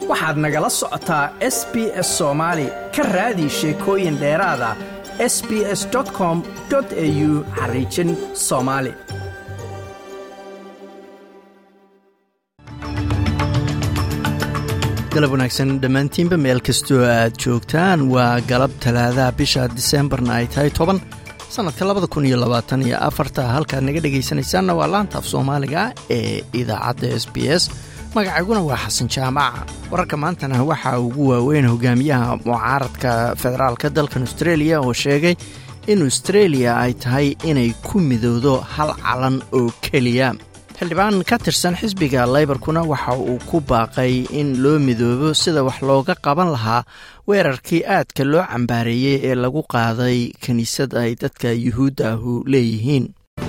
waxaad nagala socotaa s b s soomaali ka raadi sheekooyin dheeraada s b s com au xariijin soomaali galab wanaagsan dhammaantiinba meel kastoo aad joogtaan waa galab talaadaha bisha diseembarna ay tahay toban sannadka labada kun iyo labaatan iyo afarta halkaad naga dhegaysanaysaanna waa laanta af soomaaliga ee idaacadda s b s magacayguna waa xasan jaamaca wararka maantana waxaa ugu waaweyn hogaamiyaha mucaaradka federaalka dalkan austreeliya oo sheegay in austreeliya ay tahay inay ku midowdo hal calan oo keliya xildhibaan ka tirsan xisbiga laybarkuna waxa uu ku baaqay in loo midoobo sida wax looga qaban lahaa weerarkii aadka loo cambaareeyey ee lagu qaaday kiniisad ay dadka yuhuudda ahu leeyihiin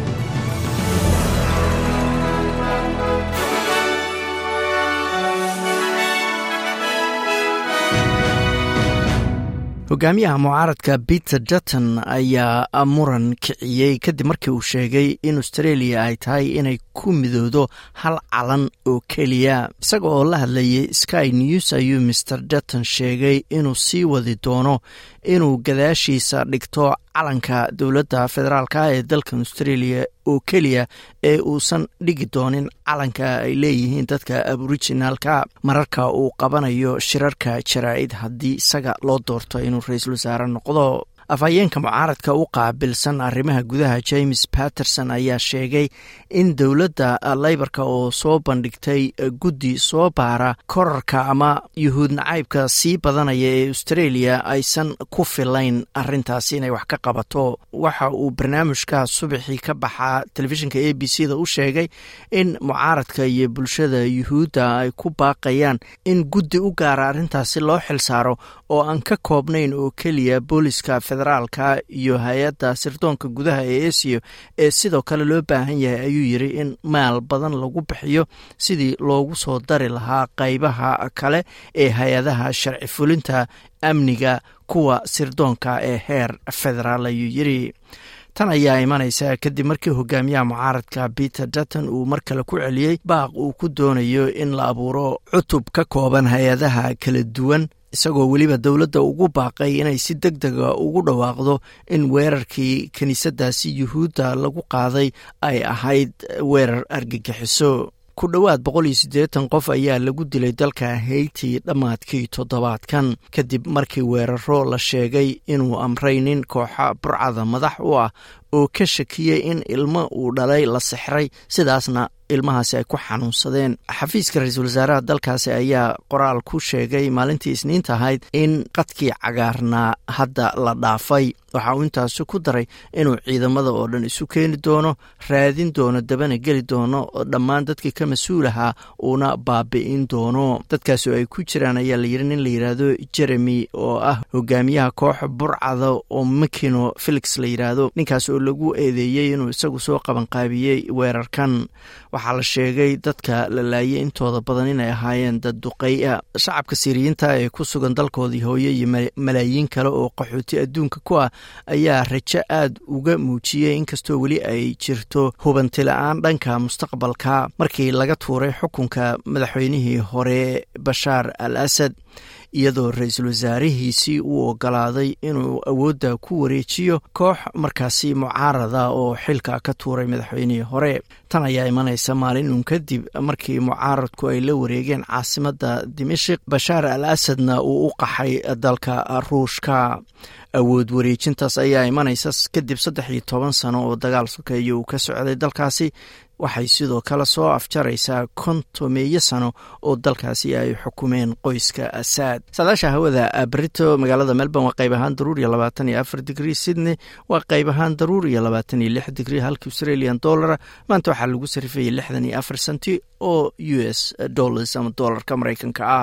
hogaamiyaha mucaaradka peter dutton ayaa muran kiciyey kadib markii uu sheegay in austreeliya ay tahay inay ku midoodo hal calan oo keliya isaga oo la hadlayay sky news ayuu master dutton sheegay inuu sii wadi doono inuu gadaashiisa dhigto calanka dowladda federaalka ee dalkan australia oo keliya ee uusan dhigi doonin calanka ay leeyihiin dadka aboriginaalka mararka uu qabanayo shirarka jaraa'id haddii isaga loo doorto inuu ra-iisul wasaare noqdo afhayeenka mucaaradka u qaabilsan arrimaha gudaha james patterson ayaa sheegay in dowladda laybarka oo soo bandhigtay guddi soo baara korarka ama yuhuud nacaybka sii badanaya ee australia aysan ku filayn arintaasi inay wax ka qabato waxa uu barnaamijka subaxii ka baxaa telefishinka a b c da u sheegay in mucaaradka iyo bulshada yuhuudda ay ku baaqayaan in guddi u gaara arrintaasi loo xilsaaro oo aan ka koobnayn oo keliya booliska federaalka iyo hay-adda sirdoonka gudaha ee esiyo ee sidoo kale loo baahan yahay ayuu yiri in maal badan lagu bixiyo sidii loogu soo dari lahaa qaybaha kale ee hay-adaha sharci fulinta amniga kuwa sirdoonka ee heer federaal ayuu yiri tan ayaa imanaysa kadib markii hogaamiyaha mucaaradka peter dutton uu mar kale ku celiyey baaq uu ku doonayo in la abuuro cutub ka kooban hay-adaha kala duwan isagoo weliba dowladda ugu baaqay inay si deg dega ugu dhawaaqdo in weerarkii kiniisadaasi yuhuudda lagu qaaday ay ahayd weerar argagixiso ku dhowaad boqol iyo siddeetan qof ayaa lagu dilay dalka hayti dhammaadkii toddobaadkan kadib markii weeraro la sheegay inuu amray nin kooxa burcada madax u ah oo ka shakiyey in ilmo uu dhalay la sixray sidaasna ilmahaasi ay ku xanuunsadeen xafiiska ra-iisul wasaaraha dalkaasi ayaa qoraal ku sheegay maalintii isniinta ahayd in qadkii cagaarnaa hadda la dhaafay waxa uu intaasi ku daray inuu ciidamada oo dhan isu keeni doono raadin doono dabana geli doono dhammaan dadkii ka mas-uulahaa uuna baabi'in doono dadkaasi oo ay ku jiraan ayaa layidhi nin la yidhaahdo jeremy oo ah hogaamiyaha koox burcada oo makino felix la yidhaahdo ninkaas oo lagu eedeeyey inuu isagu soo qabanqaabiyey weerarkan waxaa la sheegay dadka la laayay intooda badan inay ahaayeen dad duqeya shacabka siiriyiinta ee ku sugan dalkoodii hooye iyo malaayiin kale oo qaxooti adduunka ku ah ayaa rajo aad uga muujiyey inkastoo weli ay jirto hubanti la-aan dhanka mustaqbalka markii laga tuuray xukunka madaxweynihii hore bashaar al asad iyadoo ra-iisul wasaarihiisii uu ogolaaday inuu awoodda ku wareejiyo koox markaasi mucaarada oo xilka ka tuuray madaxweynihii hore tan ayaa imanaysa maalin uun kadib markii mucaaradku ay la wareegeen caasimadda dimashik bashaar al asadna uu u qaxay dalka ruushka awood wareejintaas ayaa imanaysa kadib saddex iyo toban sano oo dagaal sokeeya uu ka socday dalkaasi waxay sidoo kale soo afjaraysaa kontomeeyo sano oo dalkaasi ay xukumeen qoyska asaad saadaasha hawada brito magaalada melbourne waa qayb ahaan daruur iyo labaatan iyo afar digrie sydney waa qayb ahaan daruur iyo labaatan iyo lix digrie halka australian dollara maanta waxaa lagu sarifayay lixdan iyo afar senti oo u s dollars ama dollarka maraykanka ah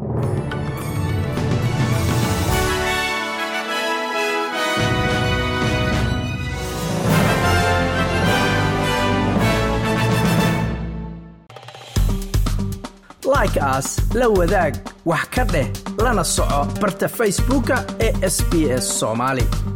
like aas la wadaag wax ka dheh lana soco barta facebooka ee sb s somaali